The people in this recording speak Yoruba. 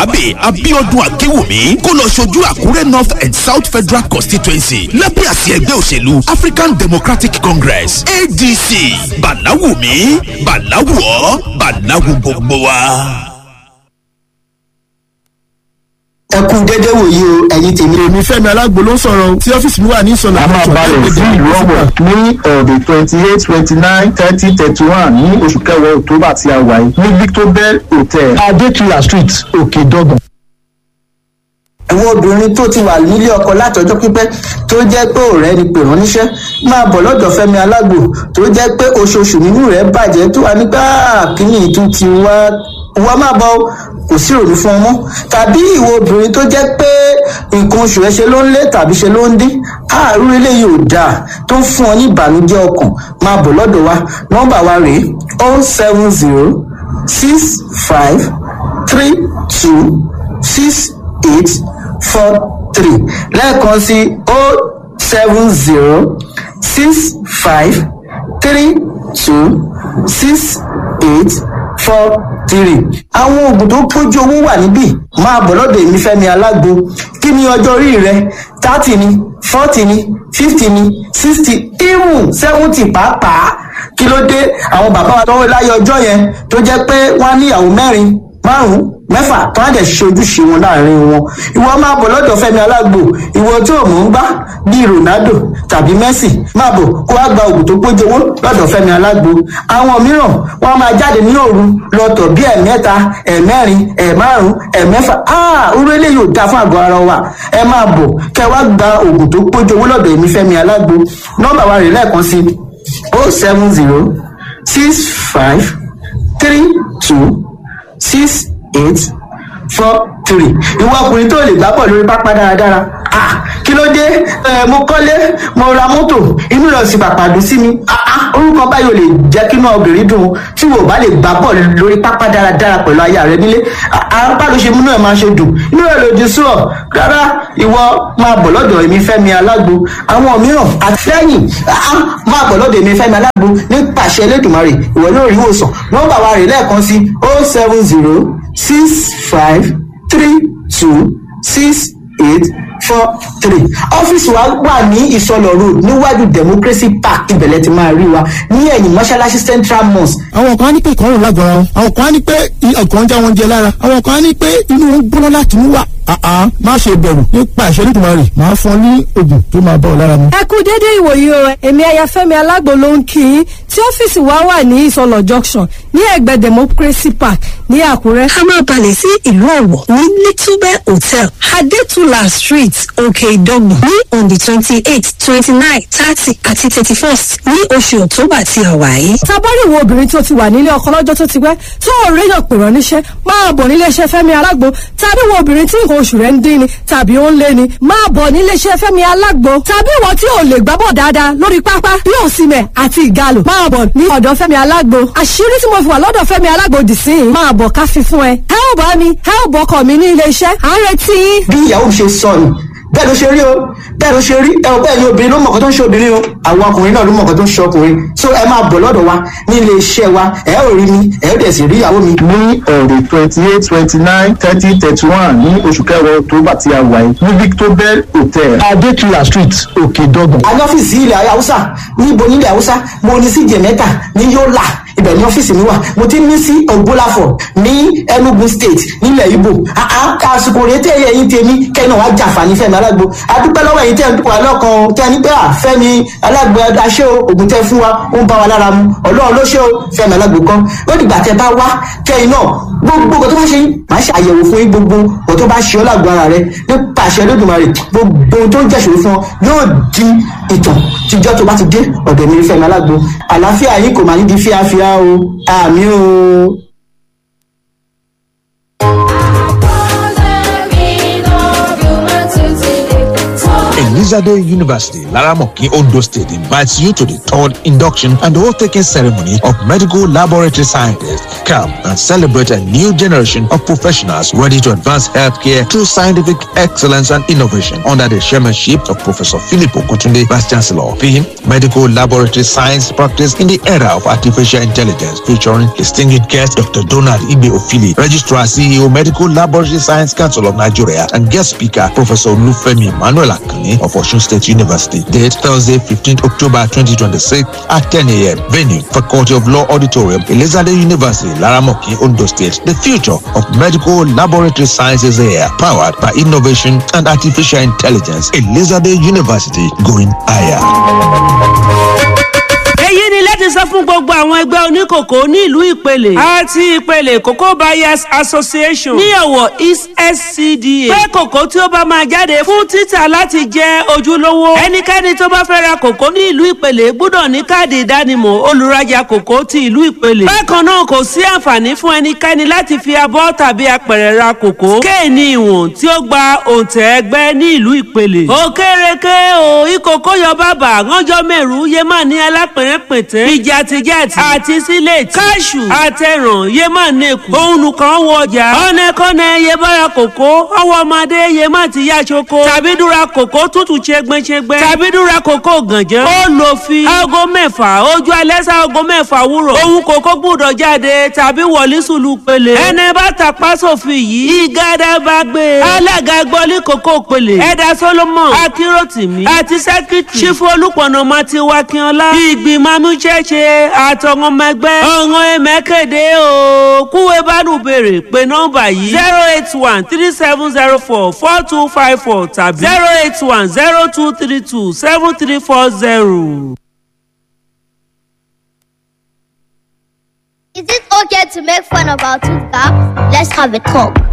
balarabe abiodun akewumi kó lọ ṣojú àkúrẹ́ north and south federal constituency lábẹ́ àsì ẹgbẹ́ òṣèlú african democratic congress adc bàláwùmí bàláwùọ́ bàláwù gbogbo wa. ẹ kú dédé wòye o ẹ̀yin tèmi. èmi fẹ́mi alágbo ló ń sọ̀rọ̀ tí ọ́fíìsì mi wà ní ìsọ̀nà a máa balẹ̀ sí ìlú ọ̀wọ̀ ní ọ̀dẹ̀ twenty eight twenty nine thirty thirty one ní oṣù kẹwàá october tí a wà yìí ní victor bell hotel adétúlà street òkè dọ́gbọ̀n. àwọn obìnrin tó ti wà nílé ọkọ látọjọ́ pípẹ́ tó jẹ́ pé ọ̀rẹ́ ni pè rán níṣẹ́ máa bọ̀ lọ́dọ̀ fẹ́mi alágbo tó jẹ́ pé oṣooṣù nínú rẹ̀ bàjẹ́ tó wà nígbà kíní ìtún ti wá wá máa bọ̀ kò sí ìrònú fún ọmọ tàbí ìwọ obìnrin tó jẹ́ pé nǹkan oṣù rẹ̀ ṣe ló ń lé tàbí ṣe ló ń dín àárú eléyìí ò dáa tó ń fún ọ ní ìbànújẹ́ ọkàn máa bọ̀ lọ́dọ̀ wa nọ́mbà wa rèé o seven zero six five three two six eight four three lẹ́ẹ̀kan sí o seven zero six five three two six eight four three. àwọn oògùn tó pójú owó wà níbí máa bọ̀ lọ́dọ̀ èmi fẹ́mi alágbo kí ni ọjọ́ orí rẹ thirty ni forty ni fifty ni sixty even seventy pàápàá kí ló dé àwọn bàbá wa tọwọ́ láyé ọjọ́ yẹn tó jẹ́ pé wọ́n á níyàwó mẹ́rin márùn-ún mẹ́fà tó á dẹ̀ ṣe ojúṣe wọn láàrin wọn ìwọ máa bọ̀ lọ́dọ̀ fẹ́mi alágbo ìwọ tó mọ̀ ń gbá bíi ronaldo tàbí messi máa bọ̀ kó wá gba oògùn tó pójú owó lọ́dọ̀ fẹ́mi alágbo àwọn mìíràn wọ́n máa jáde ní òru lọ́tọ̀ bíi ẹ̀mẹ́ta ẹ̀mẹ́rin ẹ̀márùn ẹ̀mẹ́fà áà orú eléyìí ò dáa fún àgọ́ ara wa ẹ máa bọ̀ kẹ́ wá gba oògùn tó pójú owó lọ́dọ̀ èmi fẹ́mi alágbo nọ́mbà wa rè lẹ́ẹ̀kan sí o seven zero six five three two six eight four three ìwọ ọkùnrin tó lè gbá pọ̀ lórí pápá dáradára ah kí ló dé ẹ mo kọ́lé mo ra mọ́tò inú rẹ̀ sì pàpà dùn sí mi ah ah orúkọ báyìí ò lè jẹ́ kí inú obìnrin dùn tí wò bá lè gbá pọ̀ lórí pápá dáradára pẹ̀lú aya rẹ nílé apá ló ṣe múnú ẹ̀ máa ṣe dùn inú rẹ̀ lòdì sí ọ rárá ìwọ máa bọ̀ lọ́dọ̀ èmi fẹ́mi alágbo àwọn mìíràn àtìlẹ́yìn ah máa bọ̀ lọ́dọ̀ èmi fẹ́mi alágbo nípasẹ̀ elédùnmarè ìwọ yóò rí ìwòsàn nọ́mbà wa rè lẹ́ẹ̀kan sí oh seven zero six five three two six eight four three ọ́fíìsì wa wà ní ìsọlọ̀ road níwájú democracy park ibẹ̀lẹ̀ ti máa rí wa ní ẹ̀yìn mọ́ṣáláṣí central mosque. àwọn kan á ní pé ìkọrùn lágọ̀ọ́ra wọn àwọn kan á ní pé ọkàn ń já wọn jẹ lára àwọn kan á ní pé inú wọn gbóná láti mú wà àá má ṣe bẹ̀rù nípa ìṣẹ́lẹ̀ ìdùnmọ̀rì máa fún ọ ní oògùn tó máa bá ọ lára mu. ẹ kú dédé ìwòyí o èmi ayafẹ́mi alágbo ló ń kí yín tí ọ́fíìsì wa wà ní ìsọlọ̀ junction ní ẹ̀gbẹ́ democracy park ní àkúrẹ́. a máa balẹ̀ sí ìlú ọ̀wọ̀ ní little hotel adétúlà street òkè ìdọ́gbọ̀n ní on the twenty eight twenty nine thirty àti thirty first ní oṣù october tí a wà yìí. tabari wo obìnrin tó ti wà nílé ọkọ lọ́jọ́ tó ti pẹ́ tó ò réyàn pè rán níṣẹ́ máa bọ̀ nílé iṣẹ́ fẹ́mi alágbo tàbí wo obìnrin tí nǹkan oṣù rẹ̀ ń dín ni tàbí ó ń lé ni máa bọ̀ nílé iṣẹ́ fẹ́mi alágbo tàbí ìwọ tí ò lè gbábọ̀ dáadáa lórí pápá bí òsìmẹ̀ àti ìgalò máa bọ̀ ní ọ̀dọ̀ fẹ́mi alágbo àṣírí tí mo fi wà lọ́dọ̀ fẹ́mi alágbo dì sí yìí máa bọ̀ ká fi fún ẹ ẹ ò bá mi ẹ ò bọkọ mi ní ilé iṣẹ́ à ń retí yín. bí ìyàwó mi ṣe sọ ni bẹ́ẹ̀ ló ṣe rí o bẹ́ẹ̀ ló ṣe rí ẹ ò bẹ́ẹ̀ ni obìnrin ló mọ̀ọ́kọ́ tó ń ṣe obìnrin o àwọn ọkùnrin náà ló mọ̀ọ́kọ́ tó ń ṣe ọkùnrin so ẹ máa bọ̀ lọ́dọ̀ wa ní ilé iṣẹ́ wa ẹ ò rí mi ẹ ò dẹ̀ sì rí ìyàwó mi. ní ọ̀dẹ̀ twenty eight twenty nine thirty thirty one ní oṣù kẹwàá october tí a wà yìí ní victor bell hotel adétúlà street òkè dọ́gbọ̀n. a ní ọ́fíìsì ilẹ̀ haúsá níbo nílẹ̀ haúsá mo ní sí jẹ̀mẹ́ta ní yọ́là ibẹ̀ ní ọ́fíìsì mi wà mo ti ní sí ògbólàfọ̀ ní enugu state nílẹ̀ ibo àsìkò rèé tẹ́ ẹ̀yìn tèmi kẹ́yìn náà wá jàǹfààní fẹ́mi alágbo adúpẹ́ lọ́wọ́ ẹ̀yìn tẹ́ ń wà lọ́kàn tẹ́ ní pé à fẹ́mi alágbo aṣẹ́ o ògùn tẹ́ fún wa ó ń bá wa lára mu ọlọ́run ló ṣe o fẹ́mi alágbo kan ó dìgbà tẹ́ bá wá kẹ́yìn náà gbogbo nǹkan tó bá ṣe yín màá ṣe àyẹ̀wò fún yín gbogbo nǹkan tó bá ṣe ọ́ lágbo ara rẹ nípa àṣẹ lódùmarè gbogbo ohun tó ń jẹ́ṣòro fún ọ yóò di ìtàn tíjọ́ tó bá ti dé ọ̀dọ̀ mi fẹ́mi alágbo àlàáfíà yín kò máa ní di fíafíà o àmì o. ẹ̀yin Elizade University, Laramoki, Ondo State invites you to the third induction and oath-taking ceremony of medical laboratory scientists. Come and celebrate a new generation of professionals ready to advance healthcare through scientific excellence and innovation under the chairmanship of Professor Philip Okutunde, Vice Chancellor. Theme, Medical Laboratory Science Practice in the Era of Artificial Intelligence, featuring distinguished guest Dr. Donald Ibe Ofili, Registrar CEO, Medical Laboratory Science Council of Nigeria, and guest speaker, Professor Lufemi Emmanuel Akane of Osun State University. Date, Thursday, 15th October 2026 at 10 a.m. Venue, Faculty of Law Auditorium, Elizabeth University, Laramoki, Ondo State. The future of medical laboratory sciences here, powered by innovation and artificial intelligence. Elizabeth University, going higher. èyí ni láti sọ fún gbogbo àwọn ẹgbẹ́ oníkòkò ní ìlú ìpele àti ìpele cocoa buyers association ní ọ̀wọ̀ east scda pé kòkó tí ó bá máa jáde fún títà láti jẹ́ ojúlówó ẹnikẹ́ni tó bá fẹ́ ra kòkó ní ìlú ìpele gbọ́dọ̀ ní káàdì ìdánimọ̀ olùrajà kòkó ti ìlú ìpele bákan náà kò sí àǹfààní fún ẹnikẹ́ni láti fi abọ́ tàbí apẹ̀rẹ̀ ra kòkó kéènì ìwọ̀n tí ó gba òǹtẹ̀ ẹgbẹ́ ní ìlú ìpele òkèrèké o ìkòkò yọ bàbà ránjọ́ mẹ́rù yé má ní alápẹ̀rẹ̀ pètè ìjàtìjàtì àti sílẹ̀tì káṣù àtẹ̀ràn yé má nẹ́kù òun kan wọ ọjà ọ̀nẹ́kọ́nẹ́ yé bára kòkó ọwọ́ ọmọdé yé má ti yá ṣoko tàbí dúra kòkó tútù ṣẹgbẹ́ṣẹgbẹ́ tàbí dúra kòkó gànjẹ́ ó lò fi aago mẹ́fà ojú alẹ́ sá aago mẹ́fà wúrọ̀ òun kòkó gbúdọ̀ jáde tàbí wọlé sùlù pele ẹni bá tàpá sófin yìí ìgádà bá gbé alága gbọ́lí kòkó pele ẹ̀dá solomon akíròtìmí àti sẹ́kítì ṣífù olùpọ̀nà mati wakínọlá ìgbìmọ̀ amúṣẹ́ṣe àtọ̀wọ́n ọmọ ẹgbẹ́ ọ̀ràn ẹ̀mẹ́kẹ̀dẹ́ o kúwé bánú béèrè pé nọ́mbà yìí zero eight one three seven zero four four two five four tàbí zero eight one zero two three two seven three four zero. Is it okay to make fun of our tooth gap? Let's have a talk.